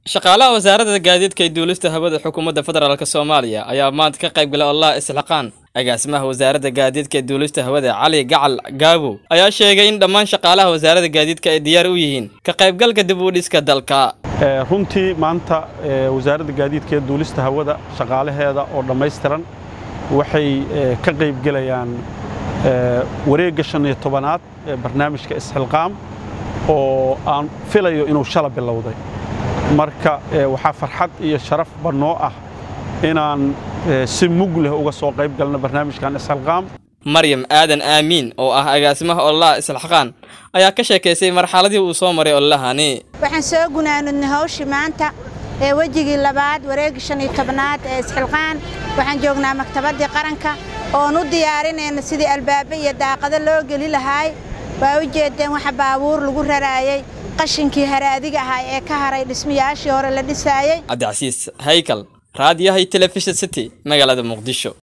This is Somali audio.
shaqaalaha wasaaradda gaadiidka iyo duulista hawada xukuumadda federaalk soomaaliya ayaa maanta ka qayb galay ololaha isxilqaan agaasimaha wasaaradda gaadiidka ee duulista hawada cali gacal gaabow ayaa sheegay in dhammaan shaqaalaha wasaaradda gaadiidka ay diyaar u yihiin ka qaybgalka dib u dhiska dalka runtii maanta wasaaradda gaadiidka ee duulista hawada shaqaalaheeda oo dhammaystiran waxay ka qaybgelayaan wareegga shan iyo tobanaad ee barnaamijka isxilqaam oo aan filayo inuu shala bilowday marka waxaa farxad iyo sharaf bannoo ah inaan si mug leh uga soo qayb galno barnaamijkan isxilqaam maryam aadan aamiin oo ah agaasimaha ololaha isxilqaan ayaa ka sheekaysay marxaladii uu soo maray ololahani waxaan soo gunaanudnay hawshii maanta ee wejigii labaad wareegii shan iyo tobnaad ee isxilqaan waxaan joognaa maktabaddii qaranka oon u diyaarinayna sidii albaaba iyo daaqado loo geli lahaay waa u jeedeen waxa baabuur lagu raraayey qashinkii haraadiga ahaa ee ka haray dhismayaashii hore la dhisaayey cabdicasiis haykal raadiyaha iyo telefishin city magaalada muqdisho